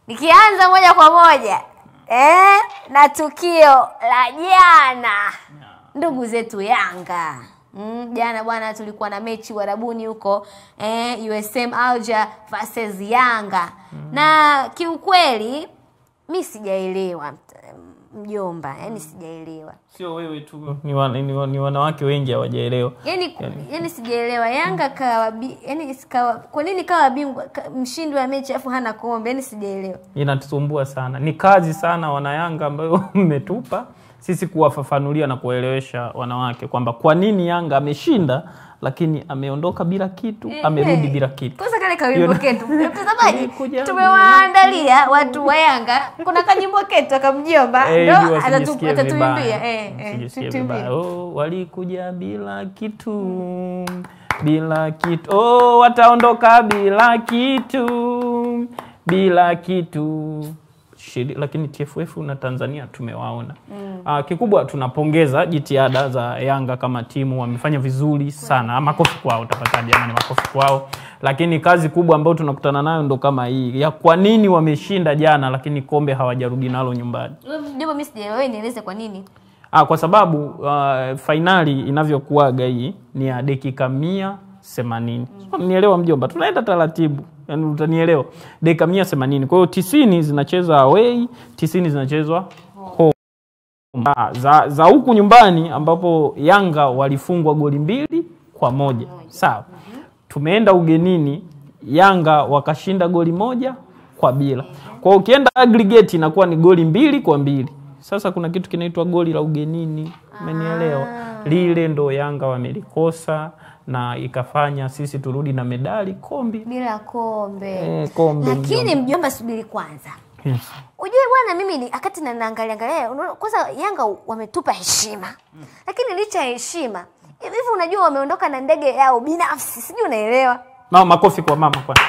Nikianza moja kwa moja eh, na tukio la jana ndugu zetu Yanga mm, jana bwana, tulikuwa na mechi Uarabuni huko eh, USM Alger versus Yanga na kiukweli mi sijaelewa mjomba, yani sijaelewa Sio wewe tu, ni, wan, ni, wan, ni wanawake wengi hawajaelewa. yani, yani sijaelewa Yanga kawa bi, yani kawa, kwa nini kawa bingwa ka, mshindi wa mechi afu hana kombe? Yani sijaelewa. Inatusumbua sana, ni kazi sana wanayanga ambayo mmetupa sisi kuwafafanulia na kuwaelewesha wanawake kwamba kwa nini Yanga ameshinda lakini ameondoka bila kitu, amerudi bila kitu. Kwanza kale kawimbo Yona- ketu mtazamaji, Nilikuja- tumewaandalia watu wa Yanga, kuna kanyimbo ketu akamjomba Eh, ndo ili atatu- wasijisikie atatuimbia vibaya. eh, eh, Wasijisikie tutuimbie. vibaya. Oh, walikuja bila kitu bila kitu oh, wataondoka bila kitu bila kitu Shiri, lakini TFF na Tanzania tumewaona mm. Kikubwa tunapongeza jitihada za Yanga kama timu, wamefanya vizuri sana. Makofi kwao tafadhali jamani, makofi kwao. Lakini kazi kubwa ambayo tunakutana nayo ndo kama hii ya kwa nini wameshinda jana, lakini kombe hawajarudi nalo nyumbani. Wewe Mjomba, mimi sijaelewa, wewe nieleze kwa nini? Ah, kwa sababu uh, fainali inavyokuwaga hii ni ya dakika mia themanini. Nielewa mjomba, tunaenda taratibu, yani utanielewa. Dakika mia themanini. Kwa hiyo tisini zinachezwa away, tisini zinachezwa home. Ah, za, za huku nyumbani ambapo Yanga walifungwa goli mbili kwa moja sawa. Tumeenda ugenini, Yanga wakashinda goli moja kwa bila. Kwa hiyo ukienda aggregate inakuwa ni goli mbili kwa mbili. Sasa kuna kitu kinaitwa goli la ugenini, umenielewa? Lile ndo Yanga wamelikosa na ikafanya sisi turudi na medali kombi. Bila kombe. Eh, kombe Lakini mjomba, subiri kwanza. Yes. Ujue bwana, mimi ni wakati na naangalia angalia, unaona, kwanza Yanga wametupa heshima, lakini licha ya heshima hivi, unajua wameondoka na ndege yao binafsi, sijui unaelewa? Mama, makofi kwa mama kwanza.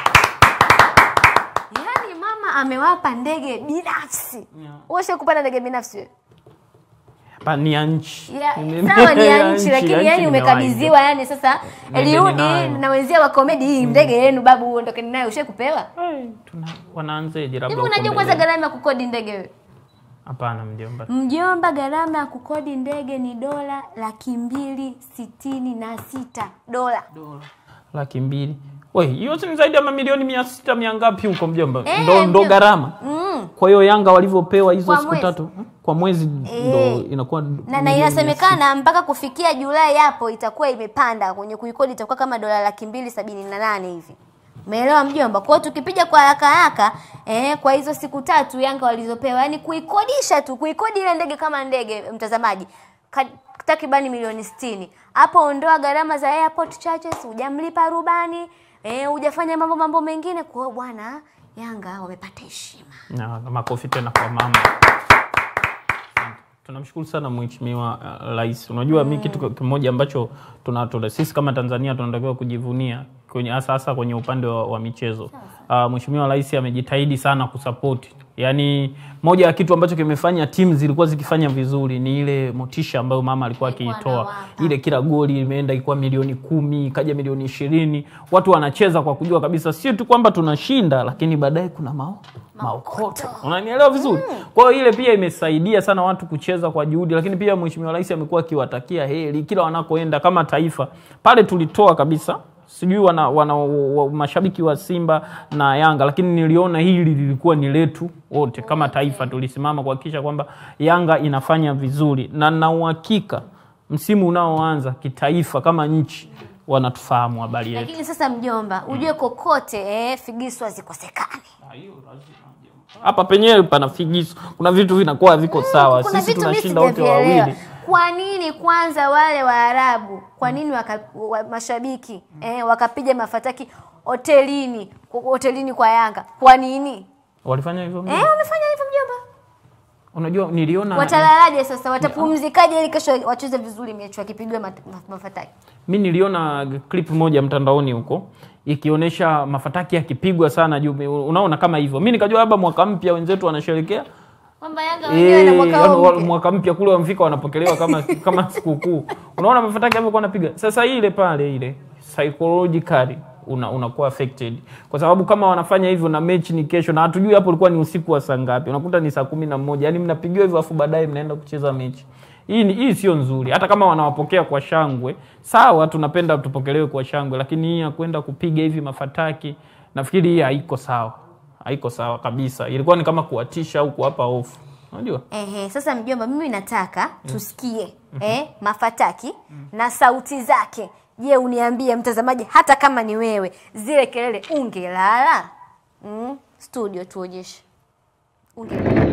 Yaani mama amewapa ndege binafsi. Wewe kupanda ndege binafsi wewe? Hapa ni ya nchi. Ya, sawa ni ya nchi lakini ya yani nchi umekabidhiwa yani sasa Nendeni Eliudi nayo. na wenzia wa komedi hii ndege yenu babu uondokeni nayo ushe kupewa. Eh, tuna wanaanzeje labda Hivi huko unajua kwanza mbele? gharama ya kukodi ndege wewe? Hapana mjomba. Mjomba, gharama ya kukodi ndege ni dola laki mbili sitini na sita dola. Laki mbili. We, hiyo si ni zaidi ya mamilioni mia sita mia ngapi huko mjomba? Eh, ndo, ndo mjomba. gharama. Mm. Kwa hiyo Yanga walivyopewa hizo Kwa siku mwezi. tatu hmm? kwa mwezi ndo inakuwa Na, na milioni mia inasemekana mpaka kufikia Julai hapo itakuwa imepanda kwenye kuikodi itakuwa kama dola laki mbili sabini na nane hivi. Umeelewa mjomba? Kwa hiyo tukipiga kwa haraka haraka eh, kwa hizo siku tatu Yanga walizopewa, yani kuikodisha tu, kuikodi ile ndege kama ndege, mtazamaji, ka- takribani milioni sitini. Hapo ondoa gharama za airport charges, hujamlipa rubani eh, hujafanya mambo mambo mengine. Kwa hiyo bwana, Yanga wamepata heshima. na na makofi tena kwa mama. Tunamshukuru sana mheshimiwa uh, rais. Unajua mi kitu kimoja ambacho tuna, tuna, sisi kama Tanzania tunatakiwa kujivunia kwenye hasa hasa kwenye upande wa, wa michezo. Uh, mheshimiwa rais amejitahidi sana kusapoti. Yaani moja ya kitu ambacho kimefanya timu zilikuwa zikifanya vizuri ni ile motisha ambayo mama alikuwa Alikuwa akiitoa. anawapa. Ile kila goli imeenda ilikuwa milioni kumi, ikaja milioni ishirini. Watu wanacheza kwa kujua kabisa sio tu kwamba tunashinda, lakini baadaye kuna mao maokoto. Unanielewa vizuri? Kwa hiyo ile pia imesaidia sana watu kucheza kwa juhudi, lakini pia Mheshimiwa Rais amekuwa akiwatakia heri kila wanakoenda kama taifa. Pale tulitoa kabisa sijui wana, wana wa, mashabiki wa Simba na Yanga, lakini niliona hili lilikuwa ni letu wote kama taifa. Tulisimama kuhakikisha kwamba Yanga inafanya vizuri, na na uhakika msimu unaoanza kitaifa kama nchi wanatufahamu habari yetu. Lakini sasa mjomba, ujue kokote eh, figisu hazikosekani. Hapa penyewe pana figisu, kuna vitu vinakuwa haviko sawa. Kuna Sisi vitu mimi tunashinda wote sijavielewa. wawili. Kwa nini kwanza wale Waarabu, kwa nini waka, wa, mashabiki eh, wakapiga mafataki hotelini hotelini kwa Yanga? Kwa nini Walifanya hivyo eh, mjomba? wamefanya hivyo mjomba? Unajua niliona Watalalaje sasa? Watapumzikaje ili kesho wacheze vizuri mechi wakipigwa mat- ma- mafataki? mi niliona clip moja mtandaoni huko ikionyesha mafataki yakipigwa sana juu, unaona kama hivyo. Mi nikajua labda mwaka mpya wenzetu wanasherekea Kwamba Yanga wenyewe na Eh, mwaka yaani huu wa- mpya. mwaka mpya kule wamfika wanapokelewa kama kama sikukuu. Unaona mafataki hapo wanapiga. Sasa ile pale ile psychologically una, unakuwa affected kwa sababu kama wanafanya hivyo na mechi ni kesho na hatujui hapo ulikuwa ni usiku wa saa ngapi unakuta ni saa kumi na moja yani mnapigiwa hivyo afu baadaye mnaenda kucheza mechi hii ni- hii sio nzuri hata kama wanawapokea kwa shangwe sawa tunapenda tupokelewe kwa shangwe lakini hii ya kwenda kupiga hivi mafataki nafikiri hii haiko sawa haiko sawa kabisa ilikuwa ni kama kuwatisha au kuwapa hofu unajua Ehe, sasa mjomba, mimi nataka tusikie eh, mafataki na sauti zake. Je, uniambie mtazamaji, hata kama ni wewe, zile kelele ungelala? Mm, studio tuonyeshe. Ungelala.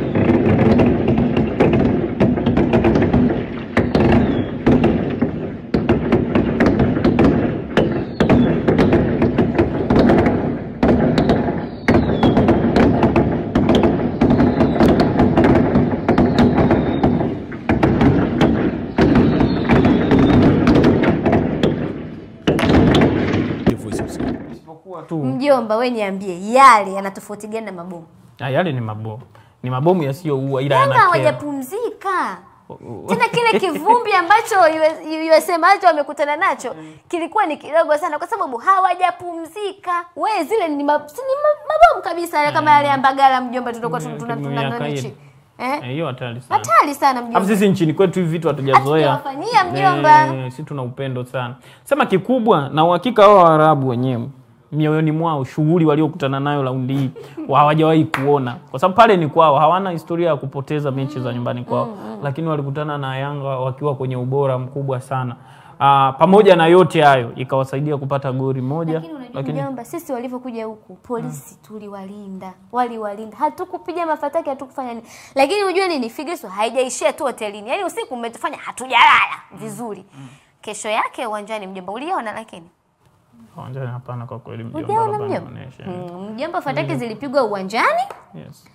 isipokuwa tu Mjomba, we niambie, yale yana tofauti gani na mabomu? Ah, yale ni mabomu ni mabomu yasiyoua ila Yanga yanakera hawajapumzika tena kile kivumbi ambacho US- USM Alger wamekutana nacho kilikuwa ni kidogo sana, kwa sababu hawajapumzika. We, zile ni, ma, si ni ma, mabomu kabisa yale kama yale ya Mbagala mjomba, tutakuwa tuna- tuna- tuna- Miaka nani ile. chini. Eh, eh? hiyo hatari sana Hatari sana Hapo mjomba. sisi nchini kwetu hivi vitu hatujazoea. Hatujawafanyia mjomba. Eh, si tuna upendo sana. Sema kikubwa na uhakika wao Waarabu wenyewe mioyoni mwao shughuli waliokutana nayo raundi hii wa- hawajawahi kuona, kwa sababu pale ni kwao, hawana historia ya kupoteza mechi za nyumbani kwao, lakini walikutana na Yanga wakiwa kwenye ubora mkubwa sana. Aa, pamoja na yote hayo ikawasaidia kupata goli moja, Lakini unajua mjomba, sisi walivyokuja huku polisi tuliwalinda, waliwalinda, hatukupiga mafataki, hatukufanya nini. Lakini unajua nini, Figisu haijaishia tu hotelini, yaani usiku umetufanya hatujalala vizuri. Kesho yake uwanjani mjomba, uliona lakini uwanjani hapana, kwa kweli mjomba, Ujaona labda mjomba? nionyeshe. Mm, mjomba, fataki zilipigwa uwanjani Yes.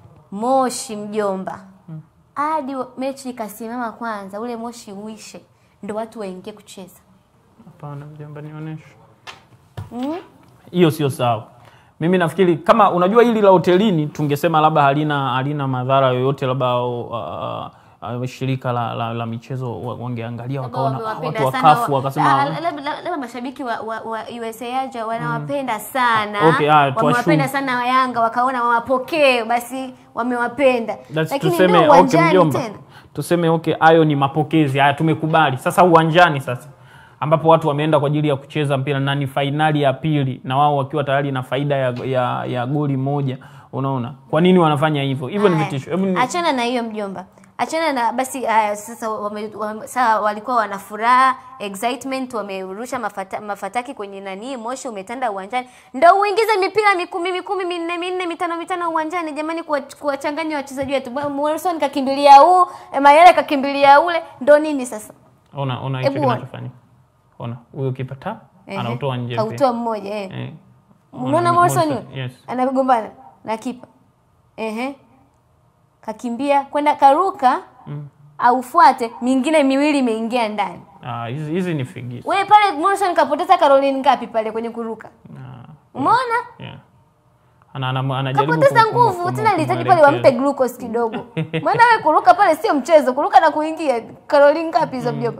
Moshi mjomba, hadi wa- mechi ikasimama kwanza, ule moshi uishe, ndo watu waingie kucheza. Hapana mjomba, nionyeshe. Mm? hiyo sio sawa. Mimi nafikiri kama unajua hili la hotelini tungesema labda halina halina madhara yoyote, labda uh, uh, shirika la, la, la michezo wa- wangeangalia wakaona ah, watu wakafu wakasema labda mashabiki wa, wa, wa USA Alger wanawapenda sana Okay, ah, tuwashumu. wamewapenda sana wa Yanga wakaona wawapokee, basi wamewapenda, That's lakini tuseme ndio okay, uwanjani mjomba, tena tuseme okay, hayo ni mapokezi haya, tumekubali. Sasa uwanjani sasa ambapo watu wameenda kwa ajili ya kucheza mpira na ni fainali ya pili, na wao wakiwa tayari na faida ya, ya, ya goli moja. Unaona kwa nini wanafanya hivyo? Hivyo ni Haya, vitisho. Hebu ni- achana na hiyo mjomba achana na basi haya sasa wame, wame, saa walikuwa wana furaha excitement wamerusha mafata, mafataki kwenye nani moshi umetanda uwanjani ndo uingize mipira mikumi mikumi minne minne mitano mitano uwanjani jamani kuwa- kuwachanganya wachezaji wetu Morrison kakimbilia huu Mayele kakimbilia ule ndo nini sasa ona ona hicho Hebu ona. kinachofanyika. Ona huyo kipa ta Ehe, anautoa nje mpira. kautoa mmoja eh. Eh. Unaona Morrison Morrison, yule? yes. anagombana na kipa ehe, kakimbia kwenda karuka aufuate, mingine miwili imeingia ndani. Ah, hizi hizi ni figisu. Wewe pale Morrison kapoteza Caroline ngapi pale kwenye kuruka? Ah, Umeona? yeah. Ana, ana, anajaribu Kapoteza ku- ku- nguvu ku- tena, alihitaji pale kumwelekeza. wampe glucose kidogo. Maana wewe kuruka pale sio mchezo, kuruka na kuingia. Caroline ngapi hizo mjomba?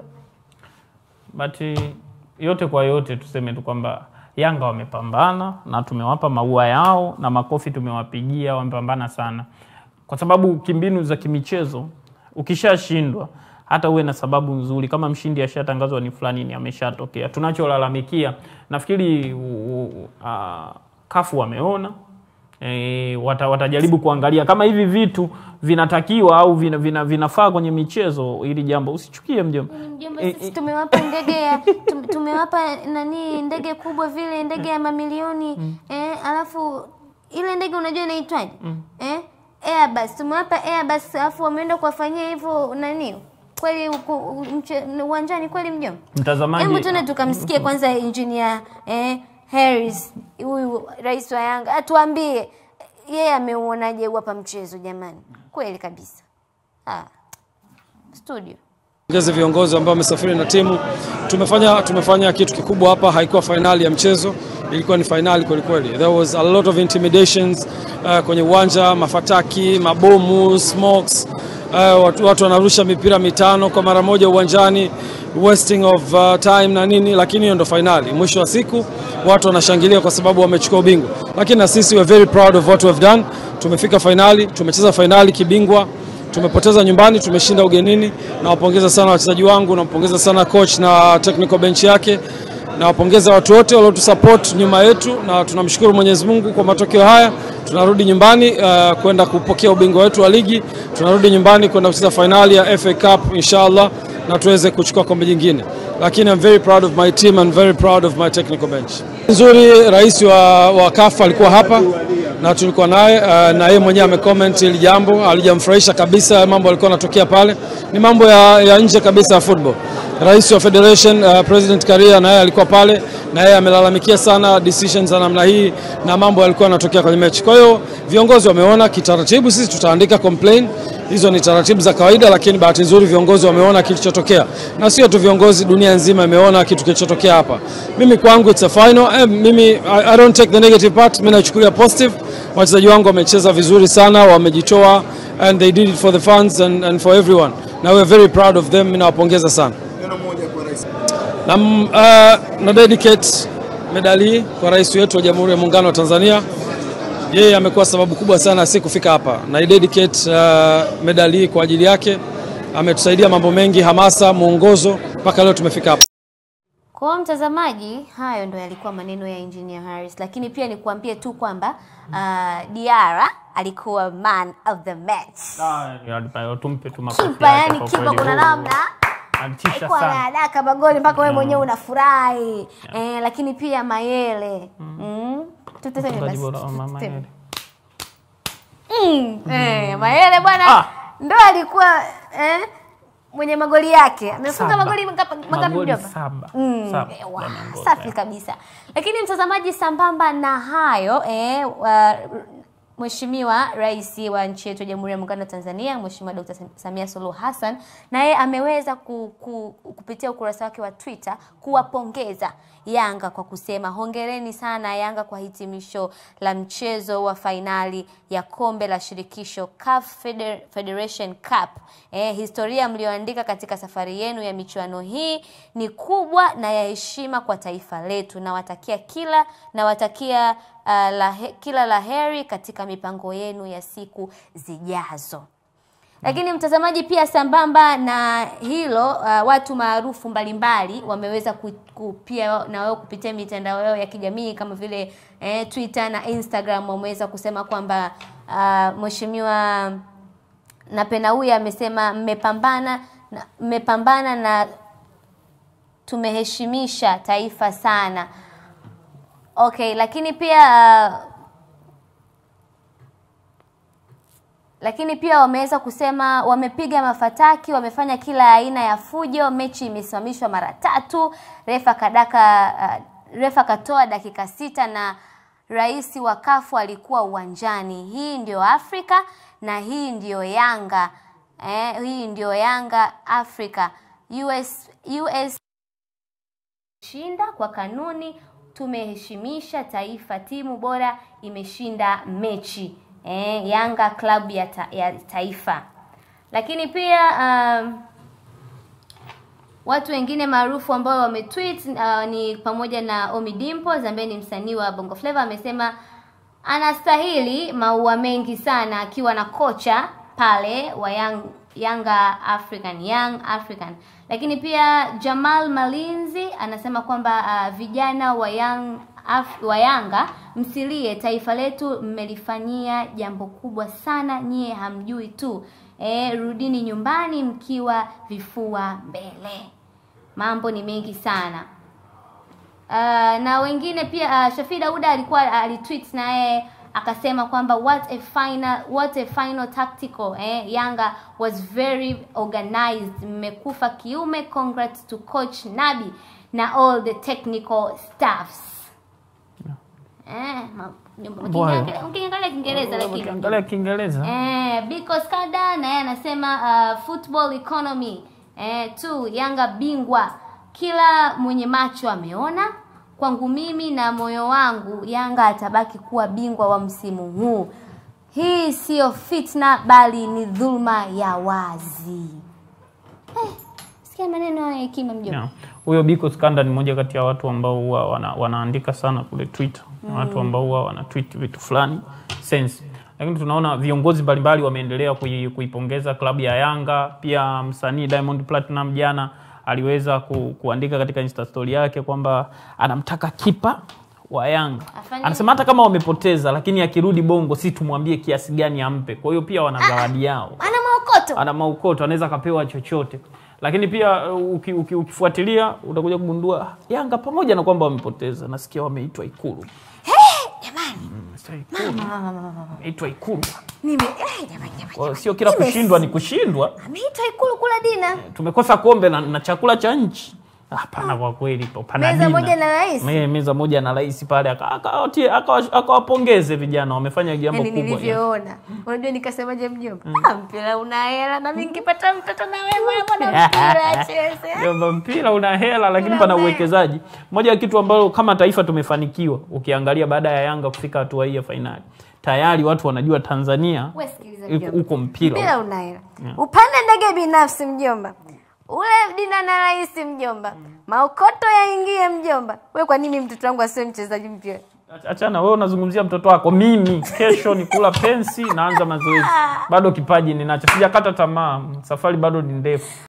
but eh, yote kwa yote tuseme tu kwamba Yanga wamepambana na tumewapa maua yao na makofi tumewapigia, wamepambana sana, kwa sababu kimbinu za kimichezo ukishashindwa hata uwe na sababu nzuri, kama mshindi ashatangazwa ni fulani, ni ameshatokea. Tunacholalamikia nafikiri u- u- ah, kafu wameona E, wata, watajaribu kuangalia kama hivi vitu vinatakiwa au vina, vina, vinafaa kwenye michezo. Ili jambo usichukie mjomba. Mjomba, Eh, sisi tumewapa ndege ya tum- tumewapa nani ndege kubwa vile ndege ya mamilioni eh, alafu ile ndege unajua inaitwaje? Eh? Airbus. Tumewapa Airbus alafu wameenda kuwafanyia hivyo nani? Kweli huku mche- uwanjani kweli mjomba? Mtazamaji, Hebu tuende tukamsikie kwanza engineer eh, Harris huyu rais wa Yanga atuambie yeye ameuonaje huu hapa mchezo jamani, kweli kabisa. Ah, studio Pongeze viongozi ambao wamesafiri na timu. Tumefanya tumefanya kitu kikubwa hapa, haikuwa fainali ya mchezo, ilikuwa ni fainali kweli kweli. There was a lot of intimidations uh, kwenye uwanja, mafataki, mabomu, smokes. Uh, watu, watu wanarusha mipira mitano kwa mara moja uwanjani. wasting of uh, time na nini, lakini hiyo ndo fainali. Mwisho wa siku watu wanashangilia kwa sababu wamechukua ubingwa, lakini na sisi we are very proud of what we have done. Tumefika fainali, tumecheza fainali kibingwa, tumepoteza nyumbani, tumeshinda ugenini. Nawapongeza sana wachezaji wangu, nampongeza sana coach na technical bench yake nawapongeza watu wote waliotusupport nyuma yetu, na tunamshukuru Mwenyezi Mungu kwa matokeo haya. Tunarudi nyumbani uh, kwenda kupokea ubingwa wetu wa ligi, tunarudi nyumbani kwenda kucheza fainali ya FA Cup inshallah, na tuweze kuchukua kombe jingine. Lakini I'm very proud of my team and very proud of my technical bench. Nzuri, rais wa, wa CAF alikuwa hapa na tulikuwa naye uh, na yeye mwenyewe amecomment hili jambo, alijamfurahisha kabisa mambo yalikuwa yanatokea pale, ni mambo ya, ya nje kabisa ya football. Rais wa Federation uh, President Karia na yeye alikuwa pale na yeye amelalamikia sana decisions za namna hii na mambo yalikuwa yanatokea kwenye mechi. Kwa hiyo viongozi wameona kitaratibu, sisi tutaandika complain hizo ni taratibu za kawaida, lakini bahati nzuri viongozi wameona kilichotokea, na sio tu viongozi, dunia nzima imeona kitu kilichotokea hapa. Mimi kwangu it's a final. Eh, mimi I, I don't take the negative part, mimi naichukulia positive. Wachezaji wangu wamecheza vizuri sana, wamejitoa and they did it for the fans and, and for everyone. Na we are very proud of them, mimi nawapongeza sana Neno moja kwa rais. na, uh, na dedicate medali hii kwa rais wetu wa Jamhuri ya Muungano wa Tanzania. Yeye amekuwa sababu kubwa sana si kufika hapa, na i dedicate uh, medali hii kwa ajili yake. Ametusaidia mambo mengi, hamasa, mwongozo mpaka leo tumefika hapa. Kwa mtazamaji, hayo ndo yalikuwa maneno ya Engineer Harris, lakini pia nikuambie tu kwamba uh, Diara alikuwa man of the match. Ah, tumpe tu makofi Kipa yake yani, kwa kipa kweli. kuna namna Alitisha alikuwa sana. anadaka magoli mpaka wewe mwenyewe unafurahi eh, lakini pia Mayele mm. Tutaseme Mfungaji basi, bora wa Mama tutaseme. Mayele. Mm, eh, Mayele bwana Ah. ndo alikuwa eh, mwenye magoli yake amefunga Saba. magoli mangapi mangapi Magoli mjomba? saba. Mm, Saba. eh, wa, Yameongoza. safi kabisa. Lakini mtazamaji, sambamba na hayo eh, wa, Mheshimiwa Rais wa nchi yetu ya Jamhuri ya Muungano wa Tanzania, Mheshimiwa Dr. Samia Suluhu Hassan naye ameweza ku, ku, kupitia ukurasa wake wa Twitter kuwapongeza Yanga kwa kusema hongereni sana Yanga kwa hitimisho la mchezo wa fainali ya kombe la shirikisho CAF Feder- Federation Cup. Eh, historia mlioandika katika safari yenu ya michuano hii ni kubwa na ya heshima kwa taifa letu. Nawatakia kila nawatakia uh, la, kila la heri katika mipango yenu ya siku zijazo. Lakini mtazamaji, pia sambamba na hilo uh, watu maarufu mbalimbali wameweza ku, ku, pia na wao kupitia mitandao yao ya kijamii kama vile eh, Twitter na Instagram wameweza kusema kwamba uh, mheshimiwa Napenaui amesema mmepambana na- mmepambana na tumeheshimisha taifa sana. Okay, lakini pia uh, lakini pia wameweza kusema wamepiga mafataki, wamefanya kila aina ya fujo, mechi imesimamishwa mara tatu, refa kadaka uh, refa katoa dakika sita na rais wa kafu alikuwa uwanjani. Hii ndio Afrika na hii ndio Yanga eh, hii ndio Yanga Afrika. US, US shinda kwa kanuni, tumeheshimisha taifa, timu bora imeshinda mechi eh, Yanga klabu ya, ta, ya taifa. Lakini pia um, watu wengine maarufu ambao wametweet uh, ni pamoja na Omi Dimples ambaye ni msanii wa Bongo Flava amesema anastahili maua mengi sana akiwa na kocha pale wa Young, Yanga African Young African. Lakini pia Jamal Malinzi anasema kwamba uh, vijana wa Young Af wa Yanga msilie, taifa letu mmelifanyia jambo kubwa sana, nyie hamjui tu. E, rudini nyumbani mkiwa vifua mbele. Mambo ni mengi sana. Uh, na wengine pia uh, Shafi Dauda alikuwa alitweet naye akasema kwamba what a final what a final tactical eh, Yanga was very organized, mmekufa kiume. Congrats to coach Nabi na all the technical staffs. Eh, ma- Bwana. ukiangalia ukiangalia Kiingereza lakini Ukiangalia Kiingereza Eh, Biko Skada naye anasema uh, football economy eh, tu Yanga bingwa, kila mwenye macho ameona. Kwangu mimi na moyo wangu, Yanga atabaki kuwa bingwa wa msimu huu. Hii siyo fitna, bali ni dhulma ya wazi. Eh, Sikia maneno ya hekima mjomba. Yeah. Huyo Biko Skanda ni mmoja kati ya watu ambao huwa wana, wanaandika sana kule Twitter. Ni Watu ambao huwa wana tweet vitu fulani sense. Lakini tunaona viongozi mbalimbali wameendelea kui, kuipongeza klabu ya Yanga. Pia msanii Diamond Platinum jana aliweza ku, kuandika katika Insta story yake kwamba anamtaka kipa wa Yanga. Afanye- Anasema hata kama wamepoteza, lakini akirudi Bongo si tumwambie kiasi gani ampe. Kwa hiyo pia wana zawadi yao Ana maokoto. ana maukoto anaweza akapewa chochote lakini pia uh, uki, uki, ukifuatilia utakuja kugundua Yanga pamoja na kwamba wamepoteza nasikia wameitwa Ikulu Jamani. Sasa Ikulu, wameitwa Ikulu Nime eh, jamani jamani. Kwa hiyo sio kila Nimes- kushindwa ni kushindwa Ameitwa ikulu kula dina. tumekosa kombe na, na chakula cha nchi hapana kwa kweli pana Meza dina. moja na rais. Me- meza moja na rais pale aka- akawatie- akawa- akawapongeze vijana wamefanya jambo Yaani kubwa nilivyoona. Unajua nikasemaje mjomba? Ah, mpira una hela na mimi nikipata mtoto na wewe bwana mpira cheze. Kwamba mpira una hela lakini Mpira pana una hela. uwekezaji. Moja ya kitu ambalo kama taifa tumefanikiwa, ukiangalia baada ya Yanga kufika hatua hii ya fainali, tayari watu wanajua Tanzania Wewe sikiliza iko- mjomba. uko mpira. Mpira una hela. Upande ndege binafsi mjomba. Ule dina na rais mjomba. Maokoto yaingie mjomba. Wewe kwa nini mtoto wangu asiwe mchezaji mpira? Achana wewe unazungumzia mtoto wako, mimi kesho ni kula pensi, naanza mazoezi. Bado kipaji ninacho, sijakata tamaa, safari bado ni ndefu.